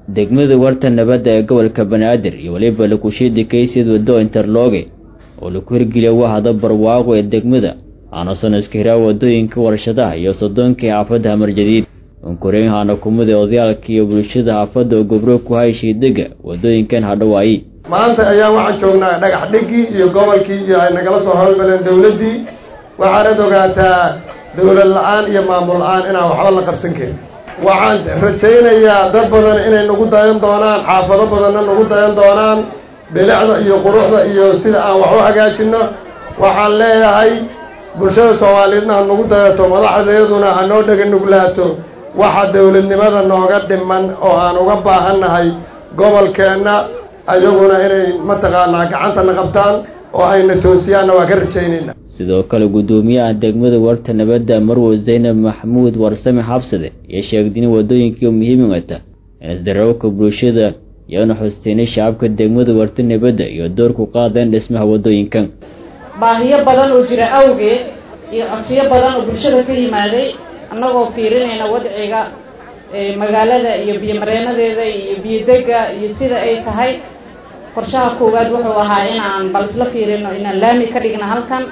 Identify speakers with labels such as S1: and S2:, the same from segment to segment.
S1: degmada warta nabadda ee gobolka banaadir iyo weliba lakushiidi kaysid waddo interloge oo laku hirgeliya wahda barwaaqo ee degmada aanusan iska hiraa wadooyinka warshadaha iyo soddoonkii xaafadda hamarjadiid unkureynhaana kumida odayaalka iyo bulshada xaafadda oo gobro ku hayshii dega wadooyinkan hadhawaayi
S2: maanta ayaa waxaan joognaa dhagax dhigii iyo gobolkii iyo ay nagala soo howlgaleen dawladdii waxaanad ogaataa dawlad la-aan iyo maamul la-aan inaan waxba la qabsan karin waxaan rajaynayaa dad badan inay nagu dayan doonaan xaafado badanna nagu dayan doonaan bilicda iyo quruxda iyo sida aan wax u hagaajinno waxaan leeyahay bulshada soomaaliyeedna ha nagu dayato madaxdeeduna ha noo dhega nuglaato waxa dawladnimada nooga dhiman oo aan uga baahannahay gobolkeenna ayaguna inay mataqaanaa gacantana qabtaan oo ayna toosiyaanna waa ka rajaynayna
S1: sidoo kale guddoomiyaha degmada warta nabadda marwo zaynab maxamuud warsame xabsade iyo sheegdin wadooyinkii muhiimigata in isdarowka bulshada iyoona xusteynay shacabka degmada warta nabadda iyo doorku qaadeen dhismaha wadooyinkan
S3: baahiyo badan oo jira awgeed iyo codsiyo badan oo bulshada ka yimaaday annagoo fiirinayna wadciga magaalada iyo biyomareenadeeda iyo biyodega iyo sida ay tahay qorshaha koowaad wuxuu ahaa inaan bal isla fiirino inaan laami ka dhigna halkan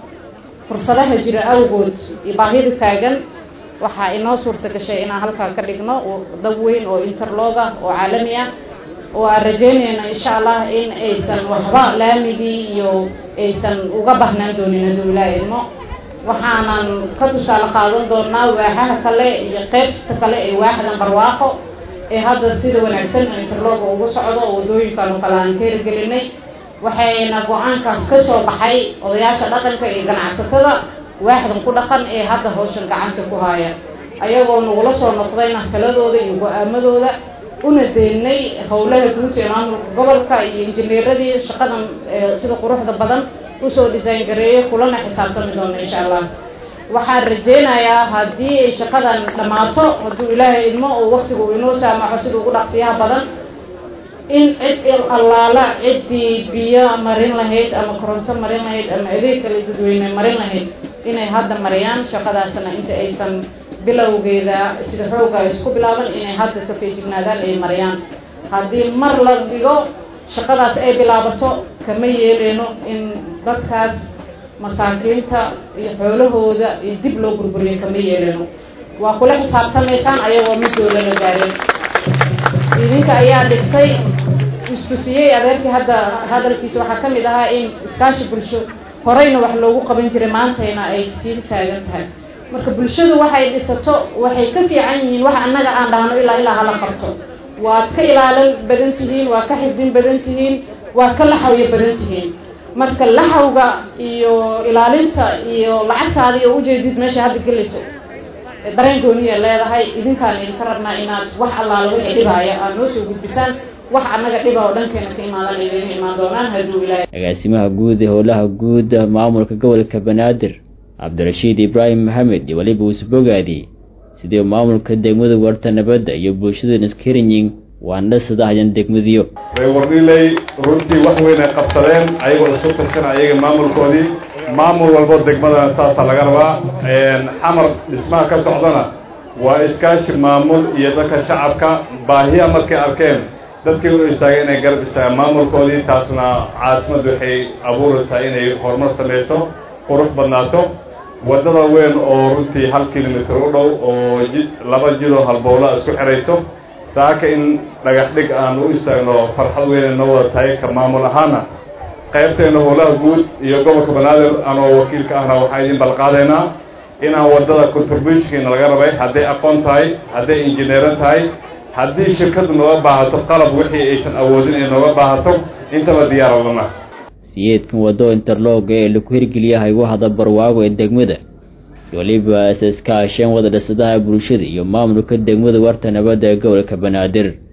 S3: fursadaha jira awgood iyo baahida taagan waxaa inoo suurta gashay inaan halkaa ka dhigno dab weyn oo interloga oo caalami ah oo aan rajaynayno insha allah in aysan waxba laamigii iyo aysan uga bahnaan doonin hadduu ilaa ilmo waxaanan ka tusaale qaadan doonaa waaxaha kale iyo qeybta kale ee waaxdan barwaaqo ee hadda sida wanaagsan interloga ugu socdo oo waddooyinkan oo kale aan ka hirgelinay waxayna go-aankaas ka soo baxay odayaasha dhaqanka iyo ganacsatada waaxdan ku dhaqan ee hadda hawshan gacanta ku haya ayagoo nagula soo noqdayna taladooda iyo go-aamadooda una deynay howlaha guud ee maamulka gobolka iyo injineeradii shaqadan sida quruxda badan usoo design gareeyay kulana xisaabtami doono insha allah waxaan rajeynayaa haddii ay shaqadan dhammaato hadduu ilaahay idmo oo waktigu inoo saamaxo sida ugu dhaqsiyaha badan in cid allaala ciddii biyo marin lahayd ama koronto marin lahayd ama adeeg kale dadweyne marin lahayd inay hadda mariyaan shaqadaasna inta aysan bilowgeeda sida xooga isku bilaaban inay hadda ka feejignaadaan ay mariyaan haddii mar la dhigo shaqadaas ay bilaabato kama yeeleyno in dadkaas masaakiinta iyo xoolahooda iyo dib loo burburiyo kama yeeleyno waa kula xisaabtamaysaan ayagoo midooda la gaarin idinka ayaa dhistay isku siiyey adeerkii hadda hadalkiisa waxaa ka mid ahaa in iskaashi bulsho horeyna wax loogu qaban jiray maantayna ay sii taagan tahay marka bulshadu waxay dhisato waxay ka fiican yihiin wax annaga aan dhahno ilaa ilaa hala qabto waad ka ilaalin badan tihiin waad ka xifdin badan tihiin waad ka laxawyo badan tihiin marka laxawga iyo ilaalinta iyo lacagtaada iyo ujeedid meesha hadda gelayso dareen gooniya leedahay idinkaan idinka rabnaa inaad wax allaala wixii dhibaaya aad noo soo gudbisaan wax annaga dhiba oo dhankeena ka imaadan idin imaan doonaan hadduu ilaahay
S1: agaasimaha guud ee howlaha guud maamulka gobolka banaadir cabdirashiid ibraahim maxamed iyo weliba uusbogaadi sidii maamulka degmada warta nabadda iyo bulshada naskerinyin waana sadahyan degmadiyo
S4: reewardhiley runtii wax weyn ay qabsadeen ayagoo isu tirsan ayaga maamulkoodii maamul walbo degmadana taasaa laga rabaa xamar dhismaha ka socdana waa iskaashi maamul iyo dadka shacabka baahiya markay arkeen dadkii u istaagay inay garab istaagaan maamulkoodii taasna caasimaddu waxay abuuraysaa inay horumar samayso qurux badnaato waddada weyn oo runtii hal kilomitr u dhow oo ji laba jidoo halbowla isku xidhayso saaka in dhagax dhig aan u istaagno farxad weyn noo wada tahay ka maamul ahaana qaybteena howlaha guud iyo gobolka banaadir anoo wakiilka ahna waxaan idin balqaadaynaa inaan waddada contributionkiina laga rabay hadday aqoon tahay hadday injineero tahay haddii shirkadu nooga baahato qalab wixii aysan awoodin ay nooga baahato intaba diyaaradana
S1: siyeedkan waddo interlog ee laku hirgeliyahay wahda barwaago ee degmada weliba iska asheen wada dhisadaha bulshada iyo maamulka degmada warta nabadda ee gobolka banaadir